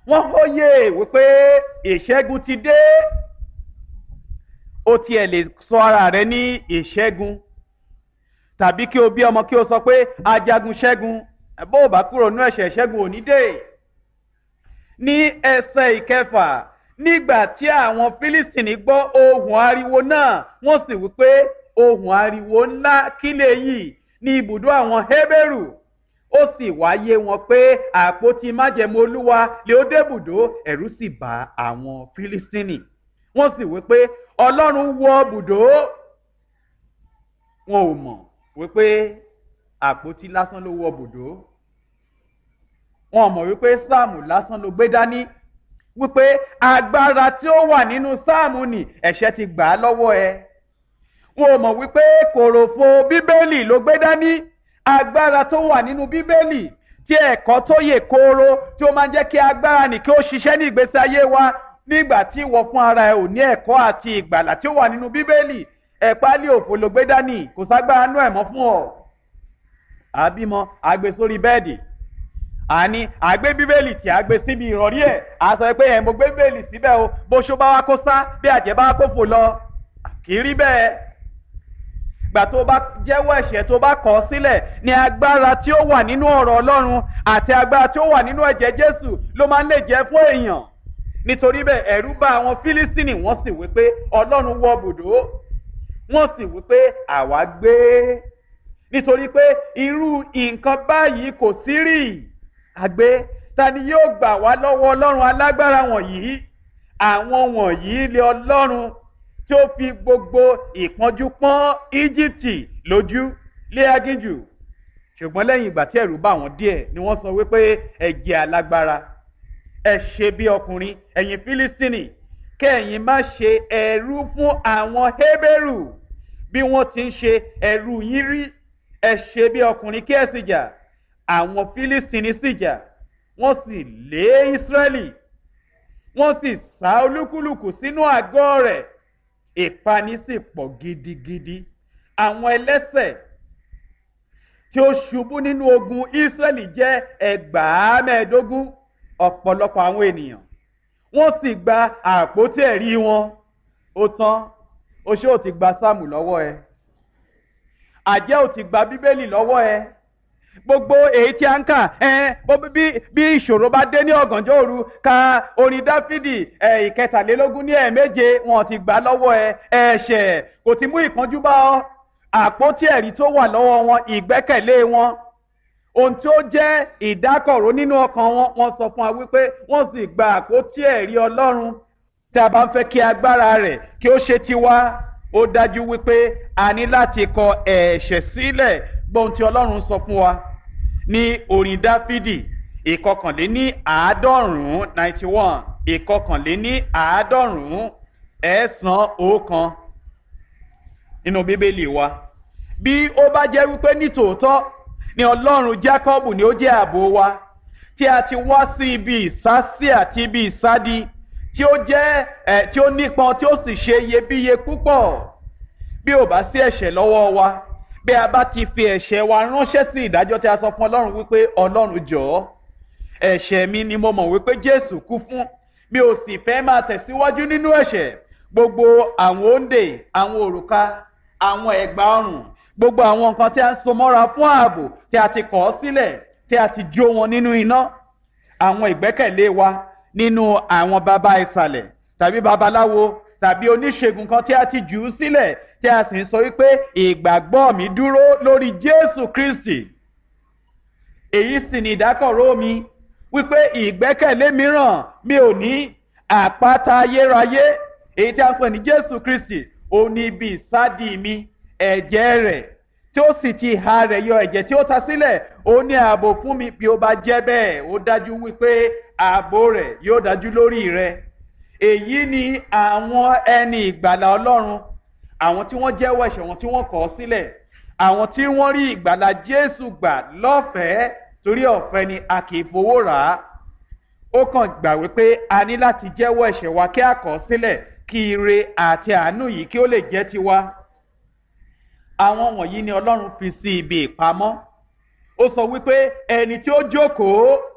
wọ́n hóye wípé ìṣẹ́gun ti dé ó tiẹ̀ lè sọ ara rẹ ní ìṣẹ́gun tàbí kí o bí ọmọ kí o sọ pé ajagun ṣẹ́gun bó o bá kúrò nínú ẹ̀ṣẹ̀ ṣẹ́gun ò ní dé ní ẹsẹ̀ ìkẹfà nígbà tí àwọn fílístìnì gbọ́ ohùn ariwo náà wọ́n sì wí pé ohùn ariwo ńlá kílẹ̀ yìí ní ibùdó àwọn hébérù ó sì wáyé wọn pé àpótí májẹ̀mú olúwa lè ó débùdó ẹ̀rù sì bá àwọn fílístìnì wọ́n sì wí pé ọlọ́run wọ bùdó wọn ò mọ̀ wípé àpótí lásán ló wọ bùdó wọn ò mọ̀ wípé sáàmù lásán ló gbé dání wípé agbára tí ó wà nínú sáàmù nì ẹ̀ṣẹ̀ ti gbà á lọ́wọ́ ẹ wọn ò mọ̀ wípé kòròfo bíbélì ló gbé dání agbára tó wà nínú bíbélì tí ẹ̀kọ́ tó yè kooro tí ó máa ń jẹ́ kí agbára nì kí ó ṣiṣẹ́ ní ìgbésí ayé wa nígbà tí ìwọ fún ara ẹ ò ní ẹ̀kọ́ àti ìgbàlà tí ó wà nínú bíbélì ẹ̀pálí òfò ló gbé dání kò ságbára nú ẹ̀ mọ́ fún ọ. àbímọ àgbè sórí bẹ́ẹ̀dì àní àgbé bíbélì tí a gbé síbi ìrọ̀rí ẹ̀ a sọ pé ẹ̀ mo gbé bíbélì síbẹ̀ o bó ṣó bá wá kó sá bí àjẹ́ bá wá kó fò lọ kì í rí bẹ́ẹ̀ gbà tó bá jẹ́wọ́ ẹ̀ṣẹ̀ tó bá kọ̀ ọ́ sílẹ̀ ni agbára tí ó wà nínú ọ̀rọ̀ ọlọ́run àti agbára tí ó wà nínú ẹ̀jẹ̀ jésù ló máa ń lè jẹ́ fún èèyàn nítorí bẹ́ẹ̀ ẹ̀rú bá àwọn fílístínì wọ́n sì wí pé ọlọ́run wọ bùdó wọ́n sì wí pé àwa gbé nítorí pé irú nǹkan báyìí kò sí rí àgbé ta ni yóò gbà wá lọ́wọ́ ọlọ́run alágbára wọ̀nyí àwọn wọ̀nyí lé ọlọ́run tí ó fi gbogbo ìpọ́njú pọ́n íjíbítì lójú lé agíjù ṣùgbọ́n lẹ́yìn ìgbà tí ẹ̀rù bá wọn díẹ̀ ni wọ́n sọ wípé ẹ̀jẹ̀ alágbára ẹ ṣe bí ọkùnrin ẹ̀yin fílístínì kẹ́yìn má ṣe ẹ̀rú fún àwọn hébérù bí wọ́n ti ń ṣe ẹ̀rú yín rí ẹ ṣe bí ọkùnrin kí ẹ sì jà àwọn fílístínì sì jà wọ́n sì lé ísírẹ́lì wọ́n sì sá olúkúlùkù sínú àgọ́ rẹ̀ ìpani sì pọ̀ gidigidi àwọn ẹlẹ́sẹ̀ tí ó ṣubú nínú ogun ísírẹ́lì jẹ́ ẹgbàá mẹ́ẹ̀ẹ́dógún ọ̀pọ̀lọpọ̀ àwọn ènìyàn wọ́n sì gba àpótí ẹ̀rí wọn ó tán oṣó ò ti gba sáàmù lọ́wọ́ ẹ àjẹ́ ò ti gba bíbélì lọ́wọ́ ẹ gbogbo èyí tí a ń kà ẹ bí bí ìṣòro bá dé ní ọ̀gànjọ́ òru ka orin dáfídì ẹ ìkẹtàlélógún ní ẹ̀ẹ̀méje wọn ti gbà lọ́wọ́ ẹ ẹ̀ṣẹ̀ kò ti mú ìpọ́njú bá ọ àpótí ẹ̀rí tó wà lọ́wọ́ wọn ìgbẹ́kẹ̀lé wọn ohun tí ó jẹ́ ìdákọ̀ró nínú ọkàn wọn wọ́n sọ fún wa wípé wọ́n sì gba àpótí ẹ̀rí ọlọ́run tí a bá ń fẹ́ kí agbára rẹ̀ kí ó ṣe tiwa ó dájú wípé a ní láti kọ ẹ̀ṣẹ̀ sílẹ̀ gbọ́n tí ọlọ́run sọ fún wa ní orin dáfídì ìkọkànléní àádọ́rùn-ún ninety one ìkọkànléní àádọ́rùn-ún ẹ̀ẹ́sán ọ̀kan nínú bíbélì wa bí ó bá jẹ́ wípé nítòótọ́ ni ọlọ́run jákọ́bù ni ó jẹ́ ààbò wa tí a ti wá sí ibi ìsásí àti ibi ìsádi tí ó jẹ́ ẹ̀ tí ó nípọn tí ó sì ṣe iyebíye púpọ̀ bí ò bá sí ẹ̀ṣẹ̀ lọ́wọ́ wa bí a bá ti fi ẹ̀ṣẹ̀ wa ránṣẹ́ sí ìdájọ́ tí a sọ fún ọlọ́run wípé ọlọ́run jọ̀ọ́ ẹ̀ṣẹ̀ mi ni mo mọ̀ wípé jésù kú fún mi ò sì fẹ́ máa tẹ̀síwájú nínú ẹ̀ṣẹ̀ gbogbo àwọn òǹdè àwọn òrùka àwọn ẹ̀gbà ọrùn gbogbo àwọn nǹkan tí a ń so mọ́ra fún ààbò tí a ti kọ̀ ọ́ sílẹ̀ tí a ti jó wọn nínú iná àwọn ìgbẹ́kẹ̀lé wa nínú àwọn baba ìsàlẹ̀ tàbí babaláwo tàbí oníṣègùn kan tí a ti jù ú sílẹ̀ tí a sì ń sọ wípé ìgbàgbọ́ mi dúró lórí jésù kristi èyí sì ni ìdákọ̀ró mi wípé ìgbẹ́kẹ̀lé mìíràn mi ò ní àpáta ayérayé èyí tí a ń pè ní jésù kristi òun ni ibi ìsádi mi ẹ̀jẹ̀ rẹ̀ tí ó sì ti ha rẹ̀ yọ ẹ̀jẹ̀ tí ó ta sílẹ̀ ó ní ààbò fún mi bí ó bá jẹ́ bẹ́ẹ̀ ó dájú wípé ààbò rẹ̀ yóò dájú lórí rẹ̀ èyí ni àwọn ẹni ìgbàlà ọlọ́run àwọn tí wọ́n jẹ́wọ́ ẹ̀ṣẹ̀ wọn tí wọ́n kọ̀ ọ́ sílẹ̀ àwọn tí wọ́n rí ìgbàlà jésù gbà lọ́fẹ̀ẹ́ torí ọ̀fẹ́ ni a kì í fowó rà á ó kàn gbà wípé a ní láti jẹ́wọ́ ẹ̀ṣẹ̀ wa kí a kọ̀ ọ́ sílẹ̀ kí ire àti àánú yìí kí ó lè jẹ́ tiwa àwọn wọ̀nyí ni ọlọ́run fi sí ibi ìpamọ́ ó sọ wípé ẹni tí ó jókòó